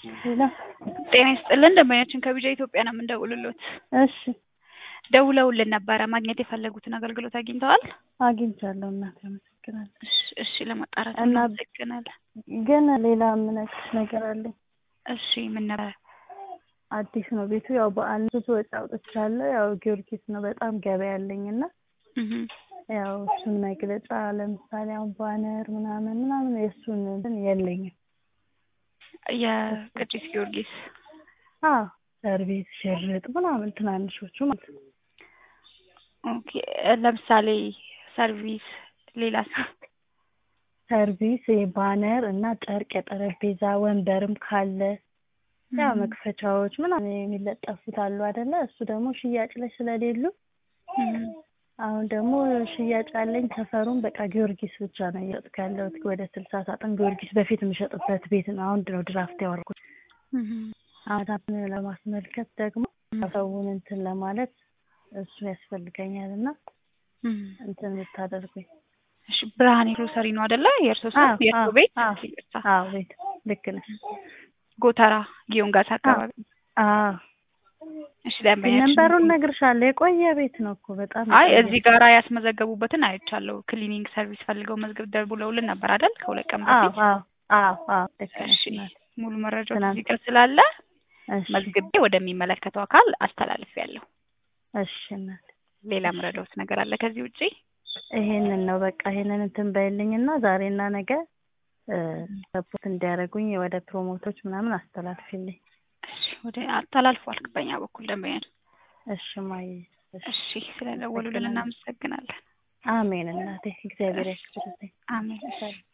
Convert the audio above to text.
ሄሎ ጤና ይስጥልን ደንበኛችን ከቢጃ ኢትዮጵያ ነው የምንደውልሎት። እሺ ደውለውልን ነበረ ማግኘት የፈለጉትን አገልግሎት አግኝተዋል? አግኝቻለሁ እናቴ አመሰግናለሁ። እሺ እሺ ለማጣራት እና እናመሰግናለን። ግን ሌላ የምነግርሽ ነገር አለኝ። እሺ ምን ነበረ? አዲስ ነው ቤቱ ያው በዓል ብዙ ወጪ አውጥቻለሁ። ያው ጊዮርጊስ ነው በጣም ገበያ ያለኝ እና እህ ያው እሱን መግለጫ ለምሳሌ አሁን ባነር ምናምን ምናምን የእሱን እንትን የለኝም። የቅዱስ ጊዮርጊስ አዎ ሰርቪስ ሽርጥ ምናምን ትናንሾቹ ማለት ነው። ኦኬ ለምሳሌ ሰርቪስ ሌላስ? ሰርቪስ ባነር እና ጨርቅ የጠረጴዛ ወንበርም ካለ ያው መክፈቻዎች ምናምን የሚለጠፉት አሉ አይደለ? እሱ ደግሞ ሽያጭ ላይ ስለሌሉ እህ አሁን ደግሞ ሽያጭ ያለኝ ሰፈሩን በቃ ጊዮርጊስ ብቻ ነው እየሸጥኩ ያለሁት። ወደ ስልሳ ሳጥን ጊዮርጊስ በፊት የምሸጥበት ቤት ነው። አሁን ነው ድራፍት ያወርኩት። እህ አዳምን ለማስመልከት ደግሞ ሰውን እንትን ለማለት እሱን ያስፈልገኛል እና እህ እንትን የምታደርጉኝ እሺ ብርሃኔ ግሮሰሪ ነው አይደለ? የእርሶ ስም አዎ፣ የእርሶ አዎ፣ ቤት? አዎ። ይቅርታ። አዎ ቤት ልክ ነሽ። ጎተራ ጊዮን ጋር አካባቢ። አዎ እሺ ደንበኛችን ነንበሩን እነግርሻለሁ። የቆየ ቤት ነው እኮ በጣም አይ የቆየ እዚህ ጋራ ያስመዘገቡበትን አይቻለሁ። ክሊኒንግ ሰርቪስ ፈልገው መዝገብ ደውለውልን ነበር አይደል? ከሁለት ቀን አዎ በፊት። አዎ አዎ አዎ ልክ ነሽ እሺ እናቴ። ሙሉ መረጃው ትናንት- እዚህ ጋር ስላለ እሺ መዝግቤ ወደሚመለከተው አካል አስተላልፌያለሁ። እሺ እናቴ ሌላ ምረዳውት ነገር አለ ከዚህ ውጪ? ይሄንን ነው በቃ ይሄንን እንትን በይልኝና ዛሬና ነገ ሰፖርት እንዲያደርጉኝ ወደ ፕሮሞቶች ምናምን አስተላልፊልኝ። እሺ ወደ አስተላልፏል በእኛ በኩል ደንበኛ እሺ ማይ እሺ እሺ ስለደወሉልን እናመሰግናለን። አሜን እናቴ እግዚአብሔር ያክብርልኝ። አሜን እሺ